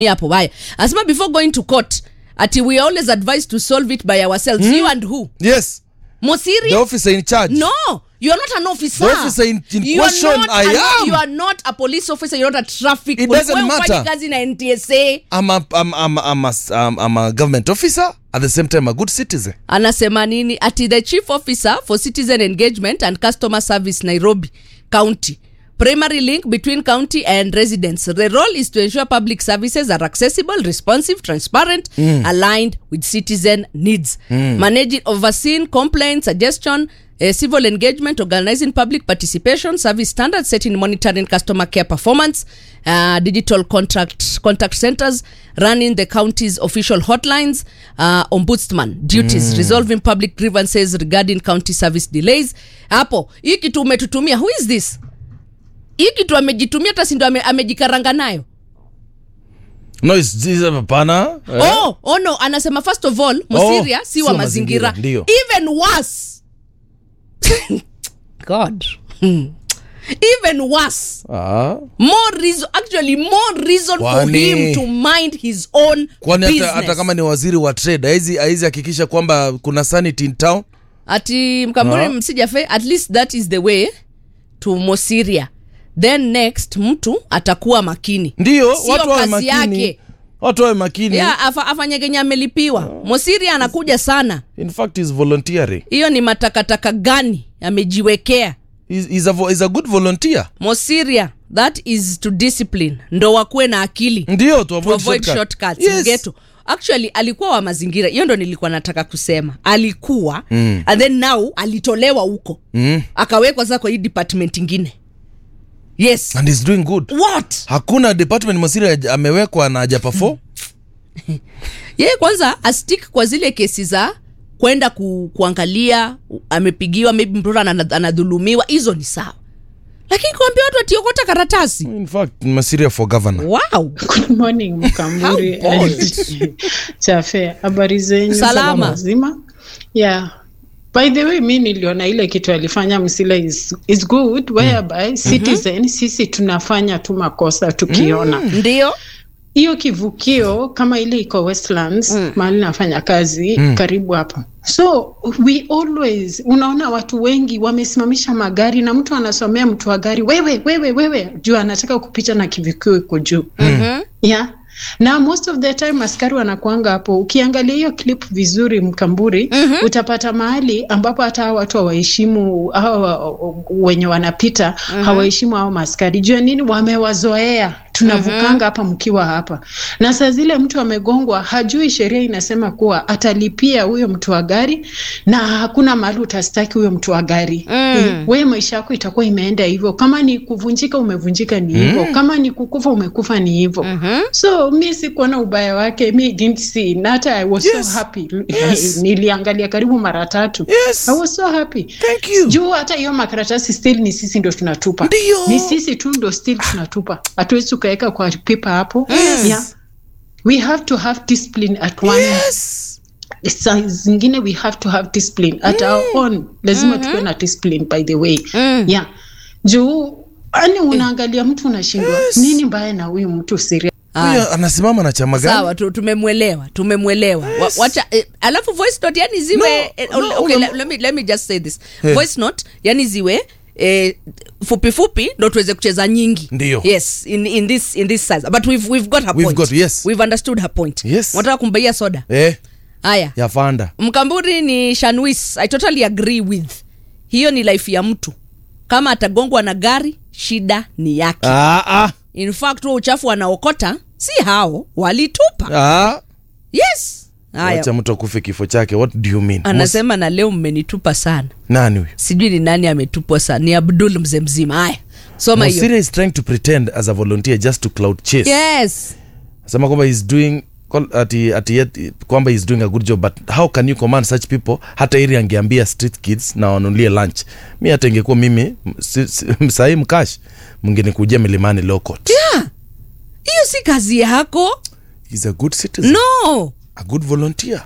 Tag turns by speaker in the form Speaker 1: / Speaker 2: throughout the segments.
Speaker 1: hapo haya anasema before going to court ati we are always advised to solve it by ourselves you and who
Speaker 2: yes
Speaker 1: mosiri
Speaker 2: the officer in charge
Speaker 1: no you are not an officer
Speaker 2: The officer in- in
Speaker 1: you are
Speaker 2: question,
Speaker 1: not
Speaker 2: I
Speaker 1: an-
Speaker 2: am.
Speaker 1: you are not a police officer you're not a traffic
Speaker 2: It
Speaker 1: police.
Speaker 2: doesn't
Speaker 1: Wewe hufanyi
Speaker 2: matter.
Speaker 1: kazi na ntsa
Speaker 2: I'm a, I'm, I'm, I'm, a, I'm, I'm a government officer at the same time a good citizen
Speaker 1: anasema nini ati the chief officer for citizen engagement and customer service nairobi county primary link between county and residents the role is to ensure public services are accessible responsive transparent aligned with citizen needs managing overseeing complaint suggestion uh, civil engagement organizing public participation service standards setting monitoring customer care performance uh, digital contract contact centers running the county's official hotlines uh, ombudsman duties resolving public grievances regarding county service delays hapo hii kitu umetutumia who is this hii kitu amejitumia hata sindo ame, amejikaranga nayo
Speaker 2: no it's, it's hapana eh?
Speaker 1: oh, oh no anasema first of all mosiria
Speaker 2: Oh,
Speaker 1: si wa mazingira
Speaker 2: ndio.
Speaker 1: even worse god Hmm. even worse
Speaker 2: ah.
Speaker 1: more reason actually more reason for
Speaker 2: Kwani-
Speaker 1: him to mind his own
Speaker 2: kwani hata,
Speaker 1: business.
Speaker 2: hata kama ni waziri wa trade haizi haizi hakikisha kwamba kuna sanity in town
Speaker 1: ati mkamburi
Speaker 2: Ah.
Speaker 1: msijafe at least that is the way to mosiria then next mtu atakuwa makini
Speaker 2: ndio
Speaker 1: Sio
Speaker 2: watu wawe
Speaker 1: kazi
Speaker 2: makini
Speaker 1: yake.
Speaker 2: watu wawe makini
Speaker 1: yeah, afa, afanye kenye amelipiwa mosiria anakuja sana
Speaker 2: in fact is volunteering
Speaker 1: hiyo ni matakataka gani amejiwekea
Speaker 2: he's, he's, a, vo- he's a good volunteer
Speaker 1: mosiria that is to discipline ndo wakuwe na akili
Speaker 2: ndio to
Speaker 1: to
Speaker 2: avoid,
Speaker 1: avoid
Speaker 2: shortcut.
Speaker 1: shortcuts
Speaker 2: Yes.
Speaker 1: mgeto actually alikuwa wa mazingira hiyo ndo nilikuwa nataka kusema alikuwa mm. and then now alitolewa huko
Speaker 2: Mm.
Speaker 1: akawekwa sasa kwa hii department ingine yes
Speaker 2: and he's doing good
Speaker 1: what
Speaker 2: hakuna department masiri haja- amewekwa na haja perform
Speaker 1: yeye kwanza astik kwa zile kesi za kwenda ku, kuangalia u- amepigiwa maybe mtoto ana- anadhulumiwa hizo ni sawa lakini kuambia watu atiokota karatasi
Speaker 2: in fact masiria for governor
Speaker 1: wow
Speaker 3: Good morning Mkamburi
Speaker 1: How bold.
Speaker 3: Chafe, habari zenyu?
Speaker 1: Salama.
Speaker 3: Mzima? Yeah. By the way, mi niliona ile kitu alifanya Msila is, is good whereby citizen sisi tunafanya tu makosa tukiona
Speaker 1: ndio
Speaker 3: hiyo kivukio kama ile iko Westlands mm. mahali nafanya kazi mm. karibu hapa so we always unaona watu wengi wamesimamisha magari na mtu anasomea mtu wa gari wewe wewe wewe juu anataka kupita na kivukio iko juu
Speaker 1: mm-hmm.
Speaker 3: yeah na most of the time askari wanakuanga hapo ukiangalia hiyo clip vizuri mkamburi mm-hmm. utapata mahali ambapo hata hawa watu hawaheshimu hawa wenye wanapita mm-hmm. hawaheshimu hao maskari juu ya nini wamewazoea tunavukanga hapa mkiwa hapa na saa zile mtu amegongwa hajui sheria inasema kuwa atalipia huyo mtu wa gari na hakuna mahali utastaki huyo mtu wa gari
Speaker 1: Mm.
Speaker 3: we maisha yako itakuwa imeenda hivyo kama ni kuvunjika umevunjika ni hivyo kama ni kukufa umekufa ni hivyo
Speaker 1: Mhm.
Speaker 3: so mi sikuona ubaya wake mi didn't see na hata i was
Speaker 2: Yes.
Speaker 3: so happy
Speaker 2: Yes.
Speaker 3: niliangalia karibu mara tatu
Speaker 2: Yes.
Speaker 3: i was so happy
Speaker 2: Thank you.
Speaker 3: juu hata hiyo makaratasi still ni sisi ndo tunatupa
Speaker 2: Ndio.
Speaker 3: ni sisi tu ndo still tunatupa hatuwezi tukaweka kwa pipa hapo
Speaker 2: Yes.
Speaker 3: yeah. we have to have discipline at one
Speaker 2: yes
Speaker 3: saa zingine we have to have discipline at our own lazima tukuwe na discipline by the way
Speaker 1: Mm.
Speaker 3: yeah juu ani unaangalia mtu unashindwa nini mbaya na huyu mtu siria
Speaker 2: huyo anasimama na chama gani
Speaker 1: sawa tu, tumemwelewa tumemwelewa yes. wacha eh, alafu voice note yani ziwe
Speaker 2: No,
Speaker 1: eh,
Speaker 2: no,
Speaker 1: okay,
Speaker 2: una-
Speaker 1: le- let, me, let me just say this
Speaker 2: Eh.
Speaker 1: voice note yani ziwe eh, fupi fupi ndo tuweze kucheza nyingi
Speaker 2: Ndio.
Speaker 1: yes in, in this in this size but we've, we've got her
Speaker 2: We've
Speaker 1: point
Speaker 2: got- yes.
Speaker 1: we've understood her point
Speaker 2: Yes.
Speaker 1: wanataka kumbaia soda
Speaker 2: eh,
Speaker 1: haya
Speaker 2: ya fanda
Speaker 1: mkamburi ni shanwis i totally agree with hiyo ni life ya mtu kama atagongwa na gari shida ni yake
Speaker 2: ah, ah,
Speaker 1: in fact huo uchafu anaokota si hao walitupa
Speaker 2: ah.
Speaker 1: yes haya
Speaker 2: wacha mtu akufe kifo chake what do you mean
Speaker 1: anasema na leo mmenitupa sana
Speaker 2: Mus- nani huyo
Speaker 1: sijui ni nani ametupwa sana ni abdul mzee mzima haya soma hiyo
Speaker 2: Mosiria is trying to pretend as a volunteer just to cloud chase
Speaker 1: yes
Speaker 2: sema kwamba he's doing call- ati, ati yet, kwamba he's doing a good job but how can you command such people hata ili angeambia street kids na wanulie lunch mi hata ingekuwa mimi m- si- si- sahii mkash mngenikujia milimani lokot
Speaker 1: yeah. hiyo si kazi yako
Speaker 2: he's a good citizen
Speaker 1: no
Speaker 2: a good volunteer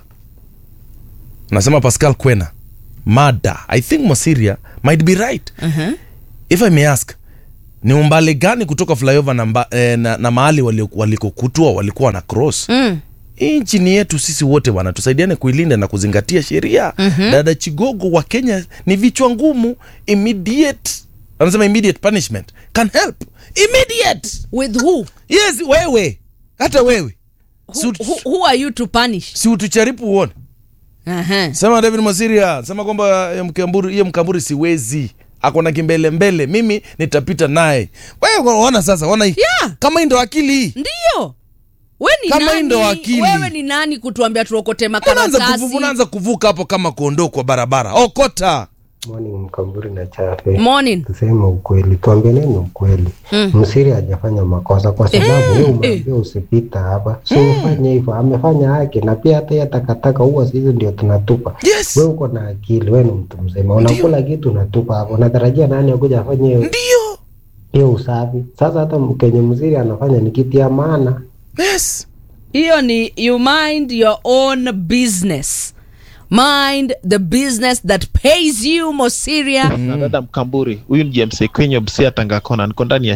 Speaker 2: nasema pascal kwena mada i think mosiria might be right
Speaker 1: uh-huh.
Speaker 2: if i may ask ni umbali gani kutoka flyover na, mba, eh, na, na mahali wali- walikokutwa walikuwa na cross
Speaker 1: mm.
Speaker 2: hii nchi ni yetu sisi wote bwana tusaidiane kuilinda na kuzingatia sheria mm-hmm. dada chigogo wa kenya ni vichwa ngumu immediate anasema immediate punishment can help immediate
Speaker 1: with who?
Speaker 2: yes wewe hata wewe si,
Speaker 1: Who,
Speaker 2: ut-
Speaker 1: who, who are you to punish
Speaker 2: si utucharipu uone
Speaker 1: uh-huh.
Speaker 2: sema david masiria sema kwamba eh, mkamburi hiyo mkamburi siwezi ako na kimbelembele mimi nitapita naye wewe ona sasa ona hii
Speaker 1: Yeah.
Speaker 2: kama hii ndo akili hii
Speaker 1: ndio we ni
Speaker 2: Kama hii
Speaker 1: nani?
Speaker 2: ndo akili.
Speaker 1: wewe ni nani kutuambia tuokote
Speaker 2: unaanza
Speaker 1: makaratasi
Speaker 2: kuvu, unaanza kuvuka hapo kama kondoo kwa barabara okota
Speaker 4: Morning Mkamburi na Chafe.
Speaker 1: morning
Speaker 4: Tuseme ukweli, tuambianeni ukweli.
Speaker 1: Mm.
Speaker 4: Msiri hajafanya makosa kwa sababu
Speaker 1: Eh,
Speaker 4: wewe
Speaker 1: eh.
Speaker 4: umeambia usipita hapa, so ufanye hivyo. Amefanya haki na pia hata hiyo takataka huwa sisi ndio tunatupa.
Speaker 2: yes
Speaker 4: Wewe uko na akili, wewe ni mtu mzima, unakula kitu unatupa hapo, unatarajia nani akuja afanye hiyo-
Speaker 2: ndio
Speaker 4: hiyo usafi? Sasa hata kenye msiri anafanya ni kitu ya maana.
Speaker 2: yes
Speaker 1: hiyo ni you mind your own business mind the business that pays you mosiria
Speaker 5: na dada Mkamburi, huyu ni James Ekwenyo Busia Tangakona, niko ndani ya